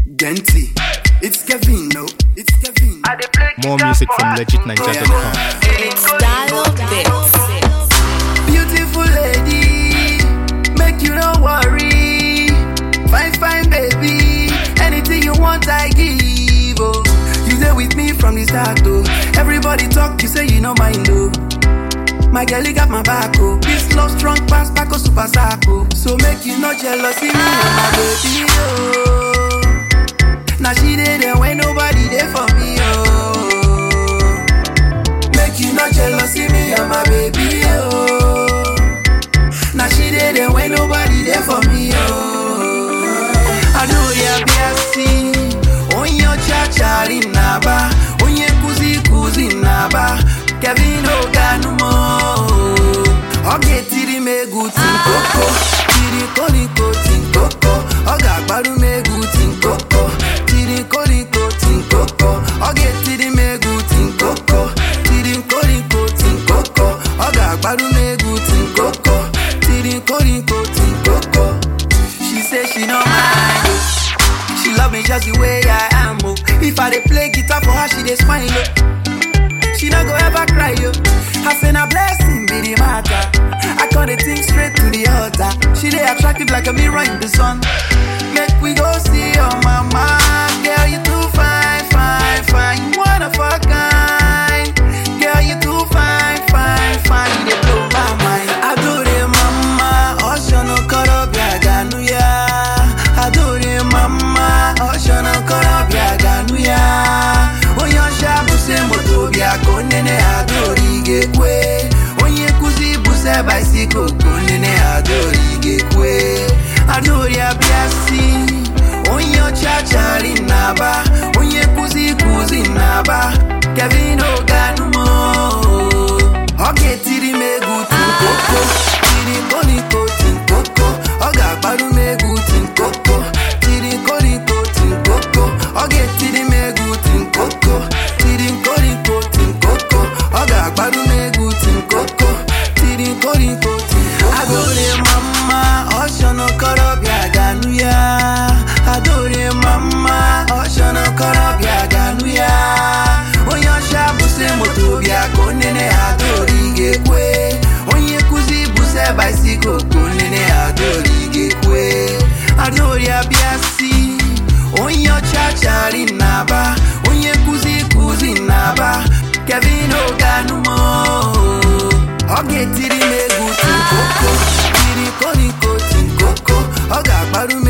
Gently. It's Kevin, no. It's Kevin. More music from legitninja.com. Style Bits. Beautiful lady, make you no worry. Fine, fine baby, anything you want I give. Oh, you there with me from the start. Oh, everybody talk, you say you no mind. Oh, my girl, you got my back. Oh, this love strong pass back oh super sacco. So make you not jealous of me and my baby. Oh, now she did there when nobody there for me. Oh. Make you not jealous of me and my baby, oh. Now she did it when nobody there for me, oh. I know ya biasi, onyo chachari naba, onye kuzi kuzi naba, Kevin Oganumo. Oge tiri megu tinkoko, tiri koliko tinkoko, oga gbaru megu tinkoko, tiri koliko tinkoko, oge tiri megu tinkoko, tiri koliko tinkoko, oga gbaru megu tinkoko, tiri koliko tinkoko. She say she no mind, oh. she love me just the way I am. Oh. If I dey play guitar for her, she dey smile. Oh. She no go ever cry, yo. I say na blessing be the matter. I call the thing straight to the altar. She dey attractive like a mirror in the sun. Make we go see your mama, girl. You too fine, fine, fine. You one of a kind, girl. You too fine, fine, fine. You dey blow my mind. Adore mama, ocean korobia ganuya. Adore mama, ocean korobia ganuya. Onye ọcha buse moto bịa ka onene adori ga-ekwe onye nkụzi buse baisikụl ka onene adori ga-ekwe adori abịa si onye ọcha chari naba onye nkụzi kụzi naba Kevin Oganumo ọ ga-etiri m egwu tinkoko tiri koliko tinkoko ọ ga-agbaru m egwu tinkoko tiri koliko tinkoko ọ ga-etiri m egwu tinkoko tiri koliko tinkoko ọ ga-agbaru m egwu tinkoko tiri koliko tinkoko adore mama ọshọnụ korobịa ganụ ya adore mama ọshọnụ korobịa ganụ ya onye ọcha buse moto bịa ka onene adori ga-ekwe onye nkụzi buse baisikụl ka onene adori ga-ekwe adori abịa si onye ọcha chari naba onye nkụzi kụzi naba Kevin Oganumo ọ ga-etiri m egwu tinkoko tiri koliko tinkoko ọ ga-agbaru m